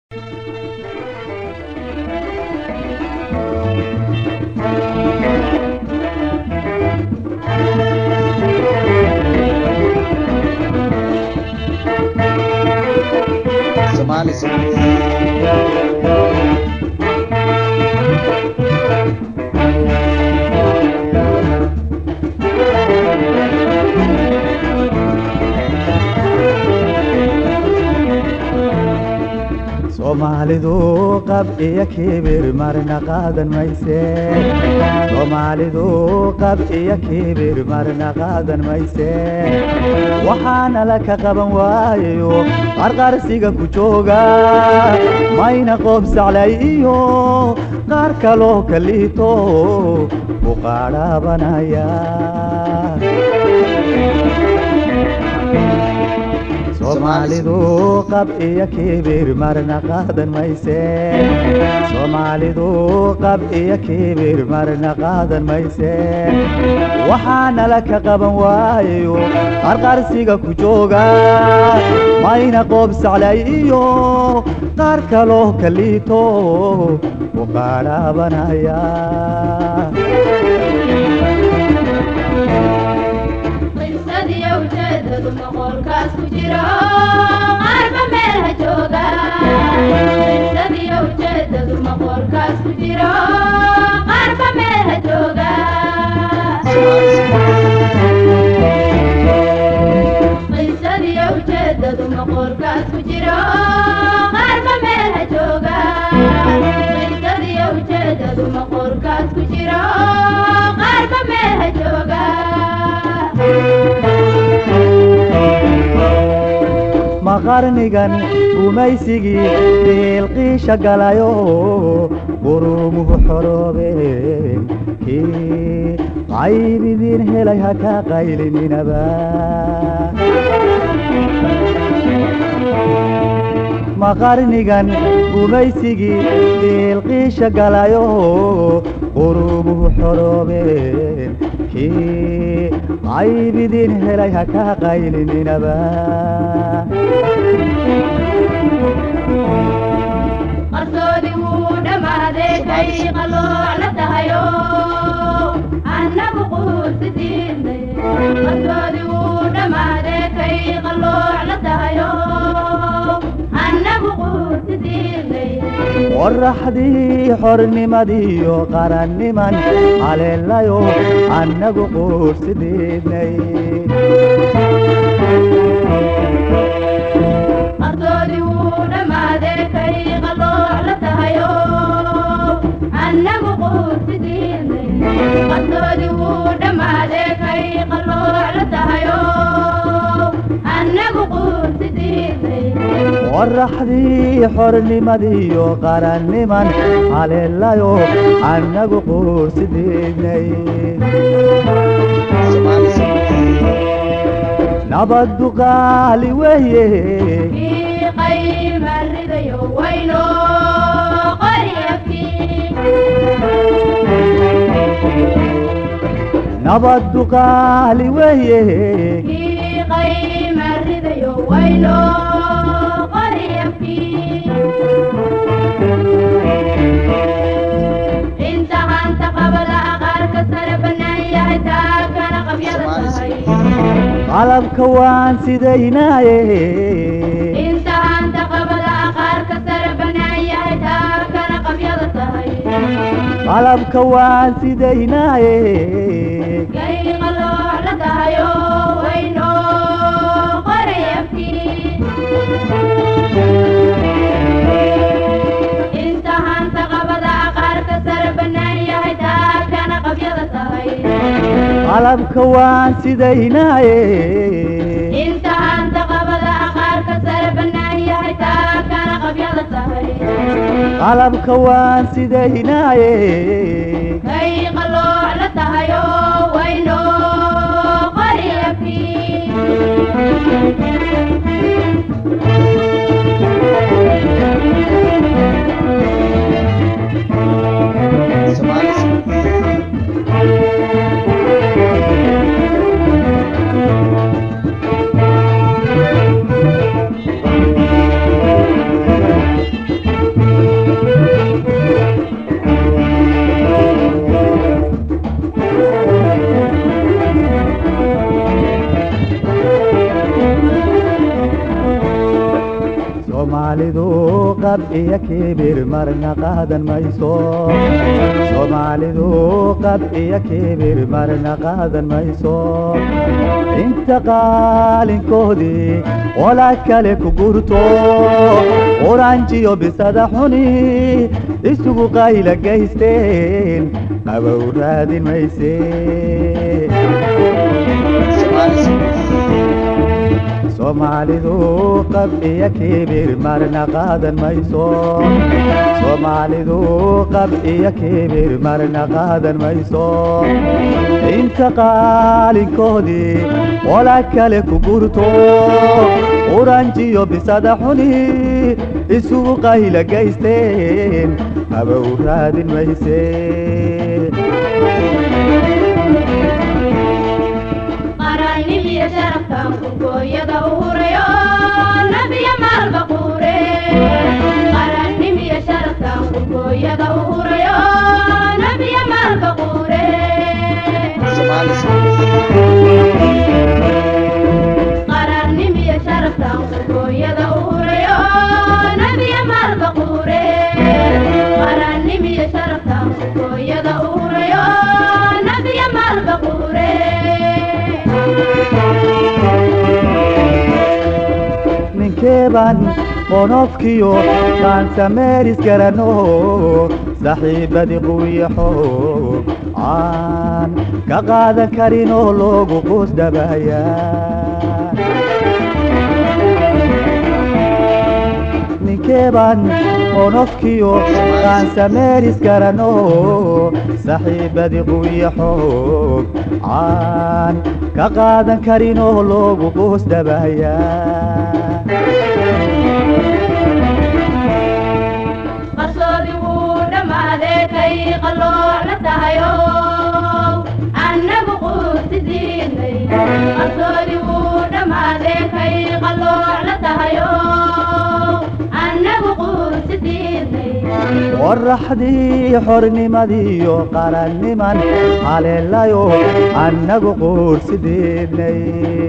Somali soomaalidu qab iyo kibir marna qaadan mayse soomaalidu qab iyo kibir marna qaadan mayse waxaana la ka qaban waayo qarqarsiga ku jooga mayna qoob saclay iyo qaar kaloo kaliito ku qaadhaabanaya soomaalidu qab iyo kibir marna qaadan mayse soomaalidu qab iyo kibir marna qaadan mayse waxaana la ka qaban waayo qarqarsiga ku jooga mayna qoob saclay iyo qaar kaloo kaliito ku qaadhaabanaya qisadii ujeedadu maqoolkaas ku jiro qaarba meel ha jooga qisadii ujeedadu maqoolkaas ku jiro qaarba meel ha jooga qisadii ujeedadu maqoolkaas ku jiro qaarba meel ha jooga qisadii ujeedadu maqoolkaas ku jiro qaarba meel ha jooga ma qarnigan gumaysigii biilqiisha galayo qurumuhu xoroobeen kii qaybidiin helay ha ka qaylininaba ma qarnigan gumaysigii biilqiisha galayo qurumuhu xoroobeen kii qaybidiin helay ha ka qaylininaba qarsoodi wuu dhammaaday kay qalooc la tahayo annagu quursi diidnay qarsoodi wuu dhammaaday kay qalooc la tahayo annagu quursi diidnay qorraxdii xornimadiiyo qaranniman haleelayo annagu quursidiidnay qarsoodi wuu dhammaaday kay qalooc la tahayo annagu quursi diidnay qarsoodi wuu dhammaaday kay qalooc la tahayo annagu quursi diidnay qorraxdii xornimadiiyo qaranniman haleelayo annagu quursidiidnay nabaddu qaali weeye qiiqaymaridayo wayno qoryafkii nabaddu qaali weeye qiiqaymaridayo wayno qoryafkii inta hanta qabala qaarka sare bannaan yahay taagana qabyada tahay qalabka waan sidaynaaye inta hanta qabala qaarka sare bannaan yahay taagana qabyada tahay qalabka waan sidaynaaye gay qalooc la tahayo wayno qorayafkii inta hanta qabada qaarka sare bannaan yahay taagana qabyada tahay qalabka waan sidaynaaye inta hanta qabada qaarka sare bannaan yahay taagana qabyada tahay qalabka waan sidaynaaye gay qalooc la tahayo wayno qoryafkii Somali qab iyo kibir marna qaadan mayso soomaalidu qab iyo kibir marna qaadan mayso inta qaalinkoodii qola kale ku gurto quranjiyo bisada xuni isugu qayla gaysteen qabow raadin mayse soomaalidu qab iyo kibir marna qaadan mayso soomaalidu qab iyo kibir marna qaadan mayso inta qaalinkoodii qola kale ku gurto quranjiyo bisada xuni isugu qayla gaysteen qabow raadin mayse qarannimiyo sharafkan kurkooyada u hurayo nabiya maalba quure qarannimiyo sharafkan kurkooyada u hurayo nabiya maalba quure qarannimiyo sharafkan kurkooyada u hurayo nabiya maalba quure qarannimiyo sharafkan kurkooyada u hurayo nabiya maalba quure ninkeeban qonofkiyo qaansameeris garano saxiibadii quwiyaxo caan ka qaadan karinoo loogu quus dhabaya ninkeeban qonofkiyo qaansameeris garano saxiibadii quwiyaxo caan ka qaadan karinoo loogu quus dhabaya qarsoodi wuu dhammaadee kay qallooc la tahayo annagu quusidiinay qarsoodi wuu dhammaadee kay qallooc la tahayo annagu quusidiinay qoraxdii xornimadiiyo qaranniman haleelayo annagu quursideednay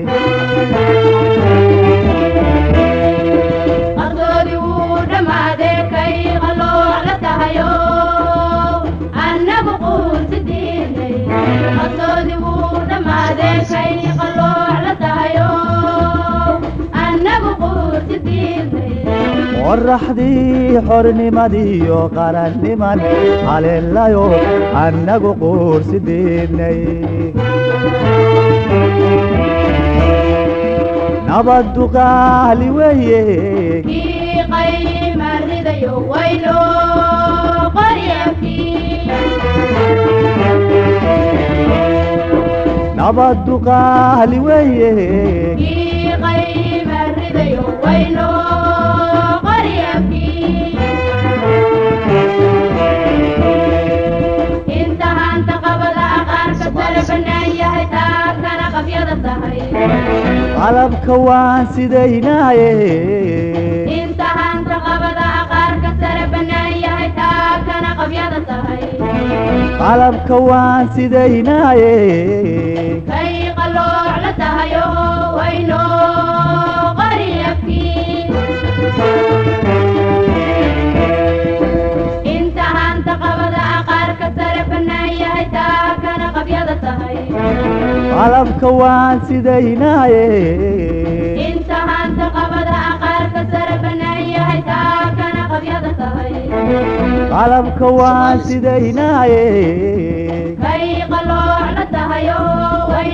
qarsoodi wuu dhammaadee kay qallooc la tahayo annagu quusidiinay qarsoodi wuu dhammaadee kay qallooc la tahayo annagu quusidiinay qoraxdii xornimadiiyo qaranniman haleelayo annagu quursideednay nabaddu qaali weeye kii qayma ridayo wayno qoryakii nabaddu qaali weeye kii qayma ridayo wayno qoryakii inta hanta qabada aqaarka sare bannaan yahay taakana qabyada tahay qalabka waan sidaynaaye inta hanta qabada aqaarka sare bannaan yahay taakana qabyada tahay qalabka waan sidaynaaye kay qalooc la tahayo wayno qaryakii inta hanta qabada aqaarka sare bannaan yahay taakana qabyada tahay qalabka waan sidaynaaye inta hanta qabada aqaarka sare bannaan yahay taakana qabyada tahay qalabka waan sidaynaaye kay qalooc la tahayo way